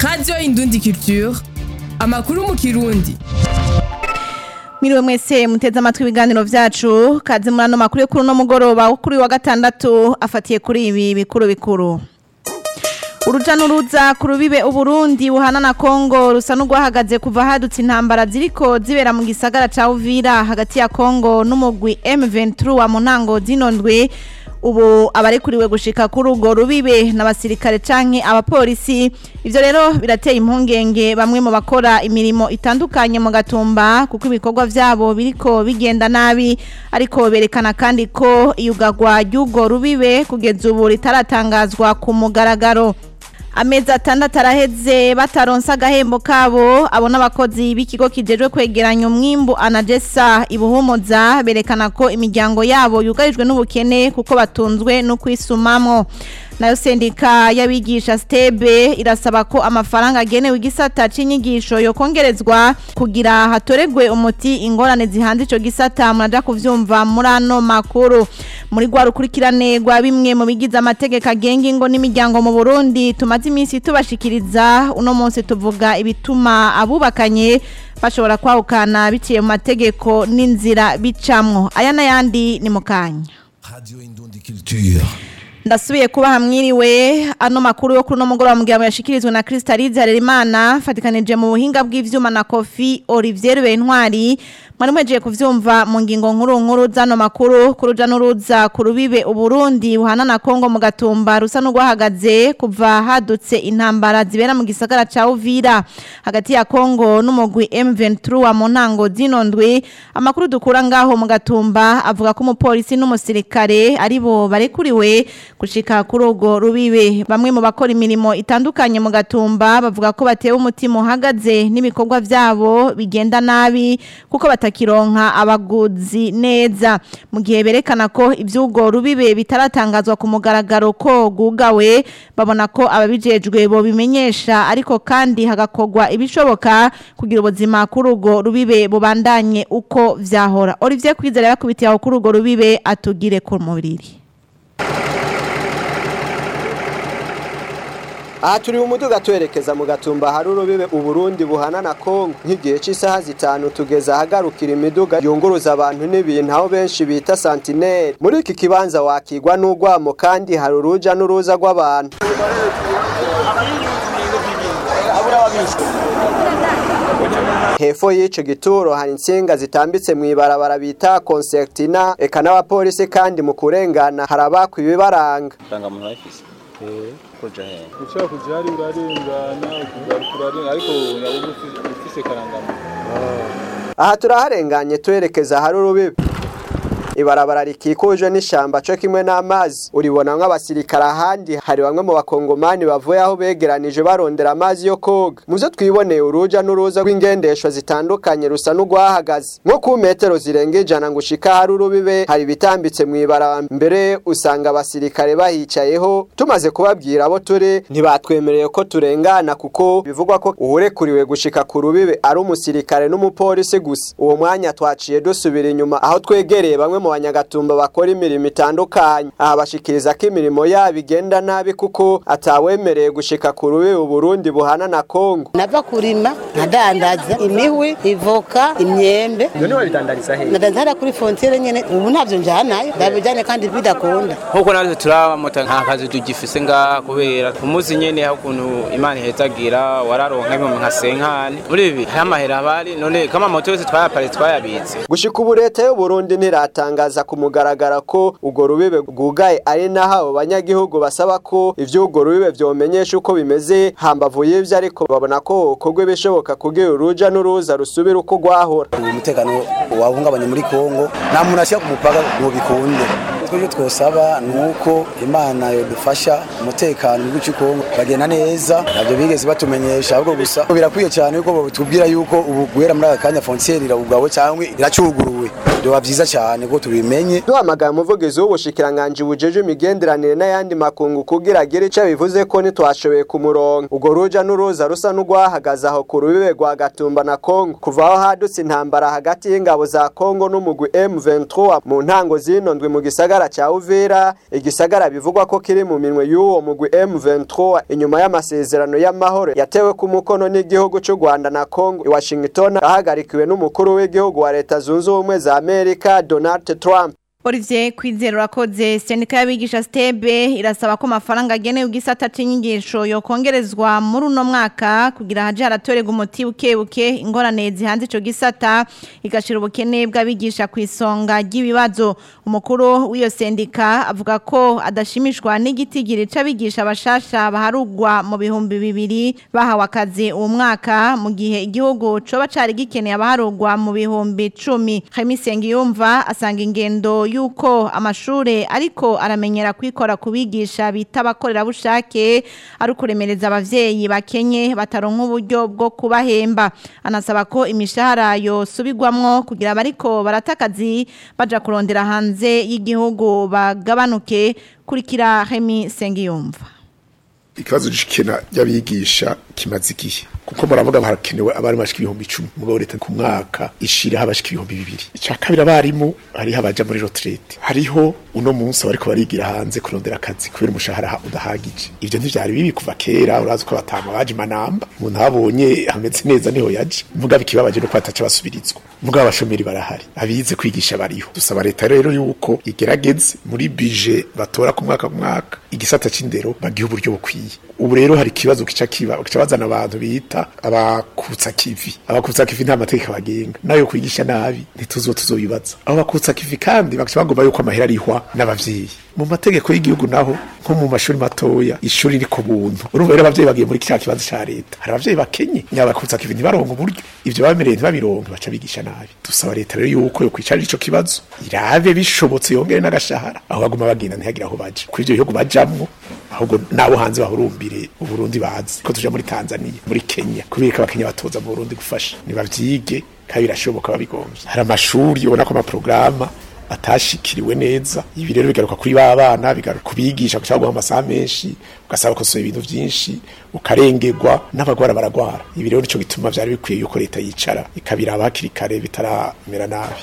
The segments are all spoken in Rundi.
radiyo indundi culture amakuru mu kirundi Miriwe mwese muteze amatwi ibiganiro vyacu kaze muri ano makuru yo kuri uno mugoroba wo kuri wa gatandatu afatiye kuri ibi bikuru bikuru Uruja n'uruza ku rubibe Uburundi buhana na Kongo rusa n'urwahagaze kuva hadutse intambara ziriko zibera mu gisagara ca Uvira hagati ya Kongo n'umugwi M23 wa munango zinondwe ubu abarekuriwe gushika kuri urwo rubibe n'abasirikare canke abapolisi ivyo rero birateye impungenge bamwe mu bakora imirimo itandukanye mu gatumba kuko ibikorwa vyabo biriko bigenda nabi ariko berekana kandi ko iyugagwa ry'urwo rubibe kugeza ubu ritaratangazwa ku mugaragaro amezi atandatu araheze bataronsa agahembo kabo abo n'abakozi b'ikigo kijejwe kwegeranya umwimbu anagesa ibuhumuza berekana ko imiryango yabo yugarijwe n'ubukene kuko batunzwe no kwisumamwo nayo sendika y'abigisha stebe irasaba ko amafaranga agenewe igisata c'inyigisho yokongerezwa kugira hatoregwe umuti ingorane zihanze ico gisata muraja kuvyumva muri ano makuru muri rwa rukurikirane rwa bimwe mu bigize amategeko agenga ingo n'imiryango mu Burundi tumaze iminsi tubashikiriza uno munsi tuvuga ibituma abubakanye bashobora kwahukana biciye mu mategeko n'inzira bicamwo aya n'ayandi ni mu kanya Radio Indundi Culture. ndasubiye kuba hamwiriwe ano makuru yo kuri no mugoroba mu gihe yashikirizwe na Crystalise Harerimana fatikanije mu buhinga bw'ivyuma na Kofi Olivier Bentwari mwari mwejeje kuvyumva mu ngingo nkuru nkuru zano makuru kuruja n'uruza ku rubibe Uburundi buhana na Kongo mu gatumba rusa n'urwahagaze kuva hadutse intambara zibera mu gisagara ca Uvira hagati ya Kongo n'umugwi M23 wa Monango zinondwe amakuru dukura ngaho mu gatumba avuga ko umupolisi n'umusirikare aribo barekuriwe gushika kuri urwo rubibe bamwe mu bakora imirimo itandukanye mu gatumba bavuga ko batewe umutima uhagaze n'ibikorwa vyabo bigenda nabi kuko batakironka abaguzi neza mu gihe berekana ko ivy'urwo rubibe bitaratangazwa ku mugaragaro ko gugawe babona ko ababijejwe bo bimenyesha ariko kandi hagakorwa ibishoboka kugira ubuzima kuri urwo rubibe bubandanye uko vyahora Olivier Kwizera yakubitiye aho kuri urwo rubibe atugire ku mubiri aha turi mu muduga twerekeza mu gatumba hari urubibe uburundi buhana na kongo nk'igihe cy'isaha zitanu tugeze ahagarukira imiduga yunguruza abantu n'ibintu aho benshi bita santineri muri iki kibanza wakigwa n'ugwamo kandi hari uruja n'uruza rw'abantu hepfo y'ico gituro hari insinga zitambitse mu ibarabara bita konsertina eka n'abapolisi kandi mu kurengana hari abakwa ibibaranga ndangamuntu bayifise kuja he ushobora kuja hari urarengana ugaruka urarenga ariko yabuze ufise karangamuntu aha turaharenganye twerekeza hari urubibe ibarabara rikikujwe n'ishamba co kimwe n'amazi uribona nk'abasirikare ahandi hari bamwe mu bakongomani bavuye aho begeranije barondera amazi yo koga muzo twiboneye uruja n'uruza rw'ingendeshwa zitandukanye rusa n'urwahagaze nko ku metero zirenga ijana ngo ushika hari urubibe hari ibitambitse mu ibarabara mbere usanga abasirikare bahicayeho tumaze kubabwira abo turi ntibatwemereye ko turengana kuko bivugwa ko uwurekuriwe gushika ku rubibe ari umusirikare n'umupolisi gusa uwo mwanya twaciye dusubira inyuma aho twegereye bamwe mu banyagatumba bakora imirimo itandukanye aha bashikiriza ko imirimo yabo igenda nabi kuko atawemereye gushika ku rubibe Burundi buhana na Kongo nava kurima nkadandaza imihwi ivoka imyembe none wabidandariza he ndadanzara kuri frontiere nyene ubu ntavyo njanayo ndabijane kandi bidakunda nkuko natwe turabamota nta kazi tugifise ngaha kubera umuzi nyene aho ukuntu imana ihezagira wararonka imwe nka senkani muri ibi hari amahera abari none kama moto yose twayaparitse twayabitse gushika ubu leta y'u Burundi ntiratangaza ku mugaragara ko urwo rubibe rwugaye ari naho abo banyagihugu basaba ko ivy'urwo rubibe vyomenyesha uko bimeze hambavu y'ivyo ariko babona ko kogwe bishoboka kugira uruja n'uruza rusubira uko rwahora umutekano wahungabanye muri Kongo nta muntu ashyira ku mupaka ngo bikunde twebwe twosaba ni uko imana yodufasha umutekano w'igihugu cy'u Kongo bagenda neza ntabyo bigeze batumenyesha ahubwo gusa birakwiye cyane yuko batubwira yuko ubu guhera muri aka kanya frontiere irawugawe cyangwa iracuguruwe byoba vyiza cyane ko tubimenye duhamagaye umuvugizi w'ubushikiranganji bujeje imigenderanire n'ayandi makungu kugira agire ico bivuze ko ntitwashoboye kumuronka urwo ruja n'uruza rusa n'urwahagaze aho ku rubibe rwa gatumba na kongo kuva aho hadutse intambara hagati y'ingabo za kongo n'umugwi m23 mu ntango zino ndwi mu gisagara ca uvira igisagara bivugwa ko kiri mu minwe y'uwo mugwi m23 inyuma y'amasezerano y'amahoro yatewe ku mukono n'igihugu c'u rwanda na kongo i washington ahagarikiwe n'umukuru w'igihugu wa leta zunze ubumwe za amerika donald trump Olivier Kwizera urakoze sendika y'abigisha stebe irasaba ko amafaranga agenewe igisata c'inyigisho yokongerezwa muri uno mwaka kugira haje haratorerwa umuti bukebuke ingorane zihanze ico gisata igashira ubukene bw'abigisha ku isonga ry'ibibazo umukuru w'iyo sendika avuga ko adashimishwa n'igitigiri c'abigisha bashasha baharugwa mu bihumbi bibiri bahawe akazi uwo mwaka mu gihe igihugu coba cari gikeneye abaharugwa mu bihumbi cumi Khemisengi yumva asanga ingendo yuko amashure ariko aramenyera kwikora kubigisha bita abakorerabushake ari ukuremereza abavyeyi bakenye bataronka uburyo bwo kubahemba anasaba ko imishahara yosubirwamwo kugira abariko baratakazi baja kurondera hanze y'igihugu bagabanuke kurikira Remy Sengiyumva ikibazo gikena ry'abigisha kimaze igihe kuko muravuga harakenewe abari bashika ibihumbi icumi mugabo leta ku mwaka ishiraho abashika ibihumbi bibiri icya kabiri abarimu hariho abaja muri retraite hariho uno munsi bariko barigira hanze kurondera akazi kubera umushahara udahagije ivyo ntivyari bibi kuva kera urazi ko batama baje manamba umuntu abonye hameze neza niho yaje mugabo ikibabaje no kwataca basubirizwa mugabo abashomeri barahari abize kwigisha bariho dusaba leta rero yuko igerageze muri bije batora ku mwaka ku mwaka igisata c'indero bagihe uburyo bukwiye ubu rero hari ikibazo kica kiba kica bazana abantu bita abakutsa kivi abakutsa kivi nta mategeko abagenga nayo kwigisha nabi ntituzo tuzobibaza abo bakutsa kivi kandi bakaca bagomba yuko amahera arihwa n'abavyeyi mu mategeko y'igihugu naho nko mu mashuri matoya ishuri ni ku buntu urumva rero abavyeyi bagiye muri kiriya kibazo ca leta hari abavyeyi bakenye nyabakutsa kivi ntibaronka uburyo ivyo bamereye ntibabironke baca bigisha nabi dusaba leta rero yuko yo kwicarira ico kibazo irabe bishobotse yongere n'agashahara aho baguma bagenda ntihagira aho baja kuri ivyo bihugu bajamwo ahubwo nabo hanze bahurumbire uburundi bazi ko tuja muri tanzania muri kenya kubera ko abakenya batoza mu burundi gufasha nibavyige kandi birashoboka babigomvye hari amashuri ubona ko amaporogaramu atashikiriwe neza ibi rero bigaruka kuri ba bana bigaruka kubigisha gushaka guha amasaha menshi ugasaba kosoza ibintu vyinshi ukarengerwa n'abagwara baragwara ibi rero nico gituma vyari bikwiye yuko leta yicara ikabiraba hakiri kare bitaramera nabi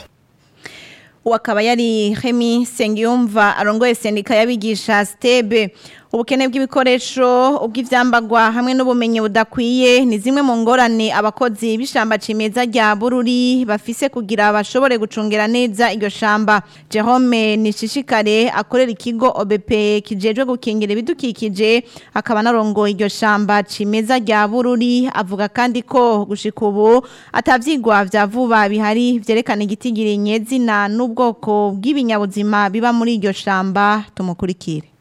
uwakaba yari Remy Sengiyumva arongoye sendika y'abigisha stebe ubukene bw'ibikoresho ubw'ivyambagwa hamwe n'ubumenyi budakwiye ni zimwe mu ngorane abakozi b'ishamba cimeza rya Bururi bafise kugira bashobore gucungera neza iryo shamba Jerome Nishishikare akorera ikigo OBP kijejwe gukingira ibidukikije akaba narongoye iryo shamba cimeza rya Bururi avuga kandi ko gushika ubu atavyigwa vya vuba bihari vyerekana igitigiri nyezina n'ubwoko bw'ibinyabuzima biba muri iryo shamba tumukurikire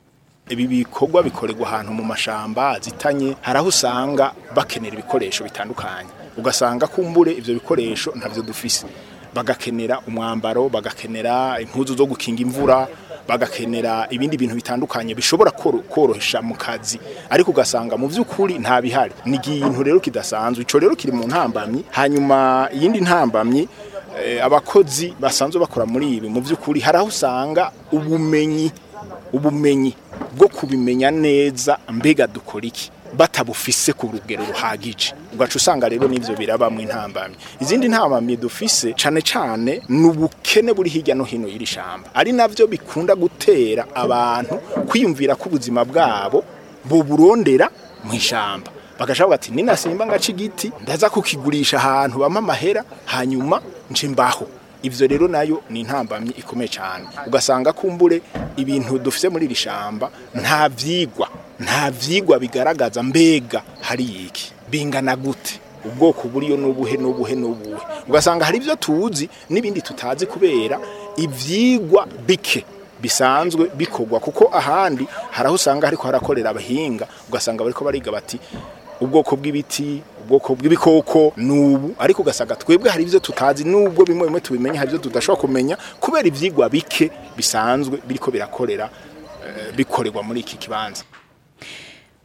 ibi bikorwa bikorerwa ahantu mu mashamba azitanye hari aho usanga bakenera ibikoresho bitandukanye ugasanga kumbure ivyo bikoresho ntavyo dufise bagakenera umwambaro bagakenera impuzu zo gukinga imvura bagakenera ibindi bintu bitandukanye bishobora korohesha mu kazi ariko ugasanga mu by'ukuri nta bihari ni ikintu rero kidasanzwe ico rero kiri mu ntambamyi hanyuma iyindi ntambamyi abakozi basanzwe bakora muri ibi mu by'ukuri hari aho usanga ubumenyi ubumenyi bwo kubimenya neza mbega dukora iki batabufise ku rugero ruhagije ugaca usanga rero n'ivyo birabamwe intambamye izindi ntambamye dufise cane cane n'ubukene buri hirya no hino y'iri shamba ari navyo bikunda gutera abantu kwiyumvira ko ubuzima bwabo boburondera mu ishamba bagashavuga ati ninasimba ngaca igiti ndaza kukigurisha ahantu bampa amahera hanyuma nce mbaho ivyo rero nayo ni intambamye ikomeye cyane ugasanga kumbure ibintu dufise muri iri shamba nta vyigwa nta vyigwa bigaragaza mbega hari iki bingana gute ubwoko buriyo n'ubuhe n'ubuhe n'ubuhe ugasanga hari ibyo tuzi n'ibindi tutazi kubera ivyigwa bike bisanzwe bikorwa kuko ahandi hari aho usanga hariko harakorera abahinga ugasanga bariko bariga bati ubwoko bw'ibiti ubwoko bw'ibikoko nubu ariko ugasanga twebwe hari ibyo tutazi nubwo bimwe bimwe tubimenya hari ibyo tudashobora kumenya kubera ivyigwa bike bisanzwe biriko birakorera uh, bikorerwa muri iki kibanza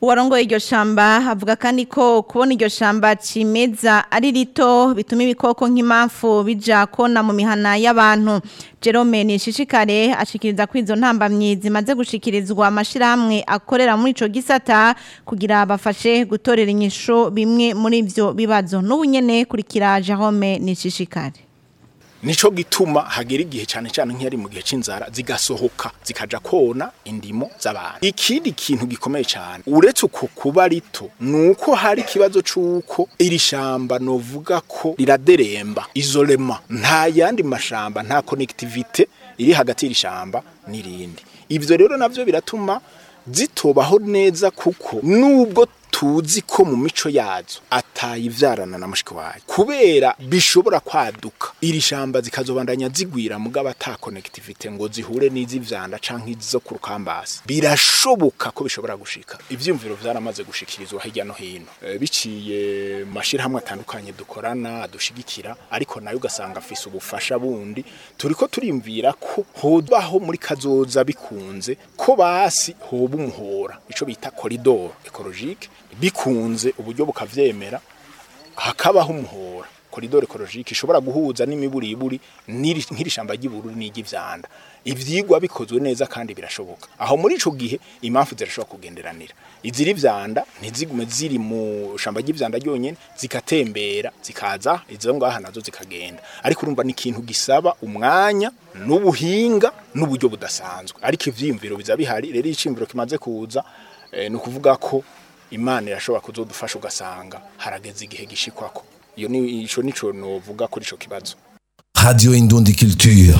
uwarongoye iryo shamba avuga kandi ko kubona iryo shamba cimeza ari rito bituma ibikoko nk'impamvu bija kona mu mihana y'abantu Jerome Nishishikare ashikiriza ko izo ntambamyi zimaze gushikirizwa amashirahamwe akorera muri ico gisata kugira bafashe gutorera inyisho bimwe muri ivyo bibazo n'ubu nyene kurikira Jerome Nishishikare nico gituma hagera igihe cyane cyane nk'iyari mu gihe c'inzara zigasohoka zikaja kona indimo z'abantu ikindi kintu gikomeye cyane uretse uko kuba rito nuko hari ikibazo c'uko iri shamba novuga ko riraderemba isolema nta yandi mashamba nta connectivité iri hagati y'iri shamba n'irindi ivyo rero navyo biratuma zitobaho neza kuko nubwo tuzi ko mu mico yazo atayivyarana na mushiki wayo kubera bishobora kwaduka iri shamba zikazobandanya zigwira mugabo ata connectivity ngo zihure n'izivyanda canke izo ku rukambasi birashoboka ko bishobora gushika ivyumviro vyaramaze gushikirizwa hirya no hino e, biciye mashirahamwe atandukanye dukorana dushigikira ariko nayo ugasanga afise ubufasha bundi turiko turimvira ko hobaho muri kazoza bikunze ko basi hoba umuhora ico bita corridor ecologique bikunze uburyo bukavyemera hakabaho umuhora koridoro ekologike ishobora guhuza n'imiburiburi nk'iri shamba ry'ibururi n'iry'ivyanda ivyigwa bikozwe neza kandi birashoboka aho muri ico gihe impamvu zirashobora kugenderanira iziri vyanda ntizigume ziri mu shamba ry'ivyanda ryonyene zikatembera zikaza izo ngaha nazo zikagenda ariko urumva ni ikintu gisaba umwanya n'ubuhinga n'uburyo budasanzwe ariko ivyiyumviro biza bihari rero iciyumviro kimaze kuza eh, ni ukuvuga ko imana irashobora kuzodufasha ugasanga harageze igihe gishikwako iyo ni ico nico novuga kuri ico kibazo Radio Indundi Culture.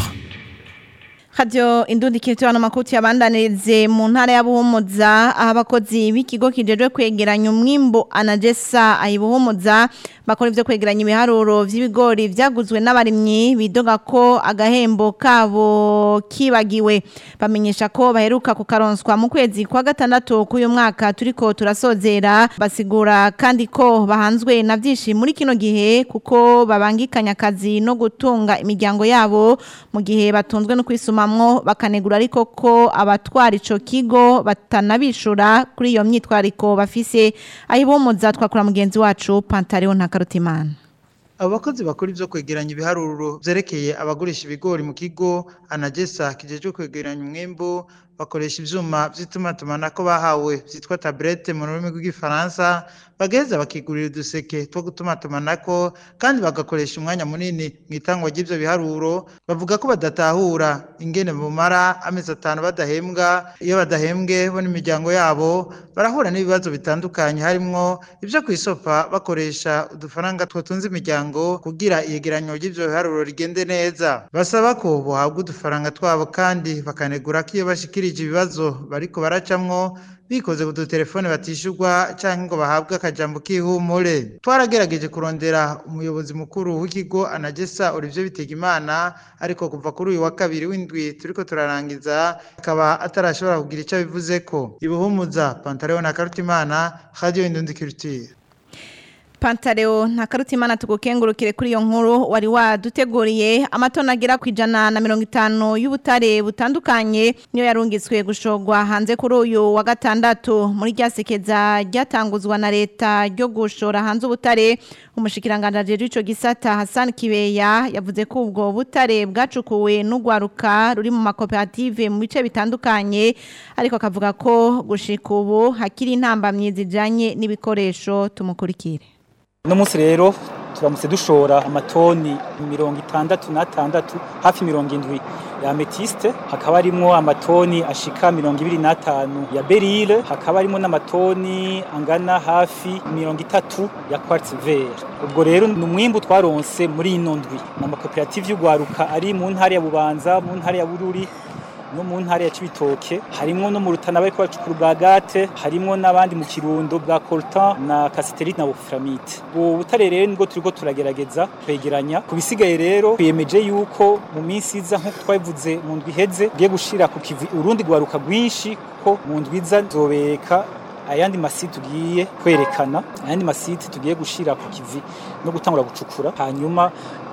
Radio Indundi Culture no makuti yabandanirize mu ntara ya Buhumuza aho abakozi b'ikigo kijejwe kwegeranya umwimbo anagesa ayibuhumuza bakora ivyo kwegeranya ibiharuro vy'ibigori vyaguzwe n'abarimyi bidoga ko agahembo kabo kibagiwe bamenyesha ko baheruka kukaronswa mu kwezi kwa gatandatu k'uyu mwaka turiko turasozera basigura kandi ko bahanzwe na vyinshi muri kino gihe kuko babangikanya akazi no gutunga imiryango yabo mu gihe batunzwe no kwisumamwo bakanegura ariko ko abatwara ico kigo batanabishura kuri iyo myitwariko bafise ayibomoza twakora mugenzi wacu Pantaleo Ntakarutimana abo bakozi bakora ivyo kwegeranya ibiharuro vyerekeye abagurisha ibigori mu kigo anagesa kijejwe kwegeranya umwimbu bakoresha ivyuma vy'itumatumanako bahawe vyitwa tablette mu rurimi rw'igifaransa bagaheza bakigurira uduseke two gutumatumanako kandi bagakoresha umwanya munini mu itangwa ry'ivyo biharuro bavuga ko badatahura ingene bumara amezi atanu badahembwa iyo badahembwe bo n'imiryango yabo barahura n'ibibazo bitandukanye harimwo ivyo kw'isopa bakoresha udufaranga twotunze imiryango kugira iyegeranyo ry'ivyo biharuro rigende neza basaba ko bohabwa udufaranga twabo kandi bakanegura ko iyo bashikirije ibibazo bariko baracamwo bikoze ku dutelefone batishurwa canke ngo bahabwe akajambo k'ihumure twaragerageje kurondera umuyobozi mukuru w'ikigo anagesa Olivier Bitegimana ariko kuva kuri uyu wa kabiri w'indwi turiko turarangiza akaba atarashobora kugira ico bivuzeko ibuhumuza Pantaleo na Karutimana Radio Indundi Culture Pantaleo ntakarutimana tugukengurukire kuri iyo nkuru wari waduteguriye amatona agera ku ijana na mirongo itanu y'ubutare butandukanye niyo yarungitswe gushorwa hanze kuri uyu wa gatandatu muri rya sekeza ryatanguzwa na leta ryo gushora hanze ubutare umushikiranganji w'ico gisata Hassan Kibeya yavuze ko ubwo butare bwacukuwe n'ugwaruka ruri mu makoperative mu bice bitandukanye ariko akavuga ko gushika ubu hakiri intambamyi zijanye n'ibikoresho tumukurikire uno munsi rero turamutse dushora amatoni mirongo itandatu n'atandatu hafi mirongo indwi ya ametiste hakaba harimo amatoni ashika mirongo ibiri n'atanu ya berile hakaba harimo n'amatoni angana hafi mirongo itatu ya quartz vert ubwo rero ni umwimbu twaronse muri ino ndwi ni amakoperative y'ugwaruka ari mu ntara ya bubanza mu ntara ya bururi no mu ntara ya Cibitoke harimo no mu rutana bariko bacukura bwa gate harimo n'abandi mu kirundo bwa coltan na casterite na wolframite ubu butare rero nibwo turiko turagerageza kwegeranya ku bisigaye rero twiyemeje yuko mu minsi iza nk'uko twabivuze mu ndwi iheze tugiye gushira ku kivi urundi rwaruka rwinshi kuko mu ndwi iza nzobereka ayandi masite tugiye kwerekana ayandi masite tugiye gushira ku kivi no gutangura gucukura hanyuma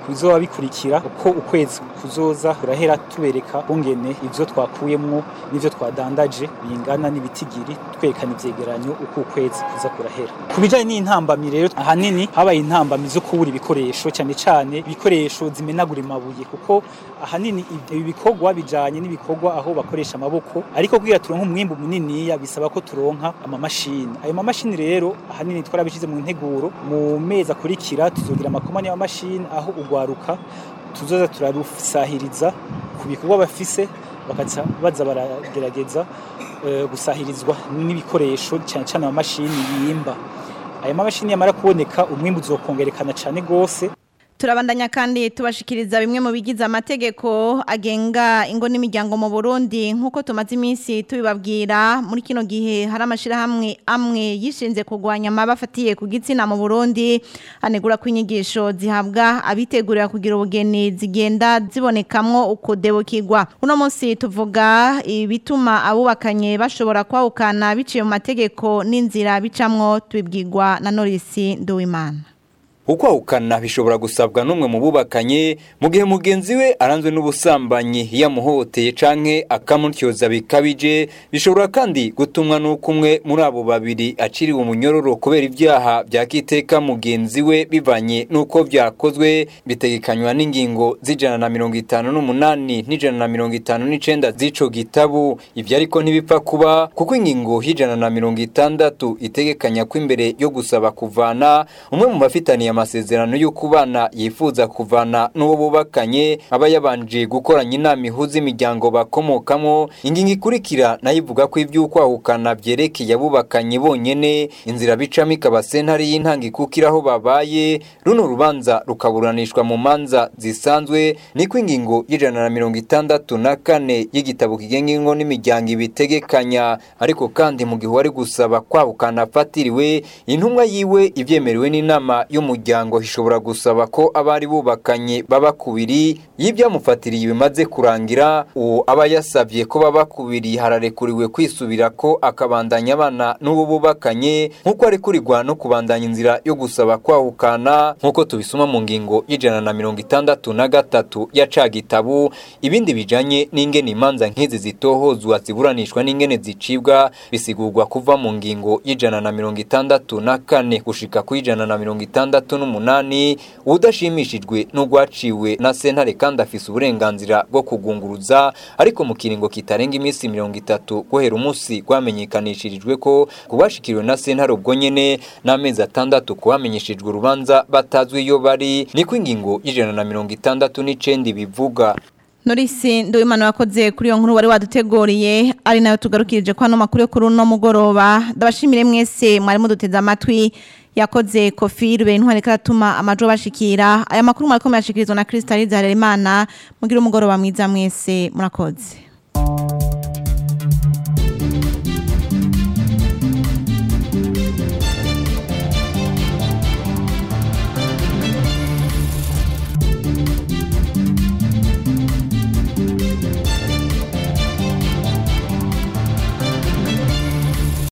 kubizoba bikurikira uko ukwezi kuzoza kurahera tubereka kungene ivyo twakuyemwo n'ivyo twadandaje bingana n'ibitigiri twerekana ivyegeranyo uko ukwezi kuza kurahera ku bijanye n'intambamyi rero ahanini habaye intambamyi zo kubura ibikoresho cyane cyane ibikoresho zimenagura amabuye kuko ahanini ibi bikorwa bijanye n'ibikorwa aho bakoresha amaboko ariko kugira turonke umwimbu muniniya bisaba ko turonka amamashini ayo mamashini rero ahanini twarabishize mu nteguro mu mezi akurikira tuzogira amakomani y'amamashini aho ugwaruka tuzoza turarusahiriza ku bikorwa bafise bakaza baza baragerageza eh, gusahirizwa n'ibikoresho cyane cyane amamashini yimba aya mamashini yamara kuboneka umwimbu uzokongerekana cyane gose turabandanya kandi tubashikiriza bimwe mu bigize amategeko agenga ingo n'imiryango mu Burundi nk'uko tumaze iminsi tubibabwira muri kino gihe hari amashirahamwe amwe yishinze kurwanya amabafatiye ku gitsina mu Burundi anegura ko inyigisho zihabwa abitegurira kugira ubugeni zigenda zibonekamwo ukudebukirwa uno munsi tuvuga ibituma abubakanye bashobora kwahukana biciye mu mategeko n'inzira bicamwo tubibwirwa na Norisi Nduwimana ukwahukana bishobora gusabwa n'umwe mu bubakanye mu gihe mugenzi we aranzwe n'ubusambanyi yamuhoteye canke akamutyoza bikabije bishobora kandi gutumwa n'uko umwe muri abo babiri aciriwe umunyororo kubera ibyaha bya kiteka mugenzi we bivanye n'uko byakozwe bitegekanywa n'ingingo z'ijana na mirongo itanu n'umunani n'ijana na mirongo itanu n'icenda z'ico gitabu ibyo ariko ntibipfa kuba kuko ingingo y'ijana na mirongo itandatu itegekanya ko imbere yo gusaba kuvana umwe mu bafitaniye amasezerano yo kubana yifuza kuvana n'uwo bubakanye aba yabanje gukoranya inama ihuza imiryango bakomokamo ingingo ikurikira nayo ivuga ko iby'ukwahukana byerekeye abubakanye bonyene inzira bicamo ikaba sentare y'intango ikukira aho babaye runo rubanza rukaburanishwa mu manza zisanzwe niko ingingo y'ijana na mirongo itandatu na kane y'igitabo kigenga ingo n'imiryango ibitegekanya ariko kandi mu gihe wari gusaba kwahukana afatiriwe intumwa yiwe ibyemerewe n'inama y'umuryango umuryango ishobora gusaba ko abari bubakanye baba kubiri y'ibyamufatiriye bimaze kurangira uwo aba yasabye ko baba kubiri hararekuriwe kwisubira ko akabandanya abana n'uwo bubakanye nk'uko arekurirwa no kubandanya inzira yo gusaba kwahukana nk'uko tubisoma mu ngingo y'ijana na mirongo itandatu na gatatu ya ca gitabu ibindi bijanye n'ingene imanza nk'izi zitohozwa ziburanishwa n'ingene zicibwa bisigurwa kuva mu ngingo y'ijana na mirongo itandatu na kane gushika ku ijana na mirongo itandatu n'umunani udashimishijwe n'ugwaciwe na sentare kandi afise uburenganzira bwo kugunguruza ariko mu kiringo kitarenga iminsi mirongo itatu guhera umunsi rwamenyekanishirijwe ko kubashikiriwe na sentare ubwo nyene n'amezi atandatu kubamenyeshejwe urubanza batazwi iyo bari niko ingingo y'ijana na mirongo itandatu n'icenda bivuga Norisi ndoimana wakoze kuri iyo nkuru wari waduteguriye ari nayo tugarukirije kwa no makuru yo kuri uno mugoroba ndabashimire mwese mwari muduteze amatwi yakoze kofi rube intwari karatuma amajo bashikira aya makuru mwariko murashikirizwa na Crystal Harerimana mugira umugoroba mwiza mwese murakoze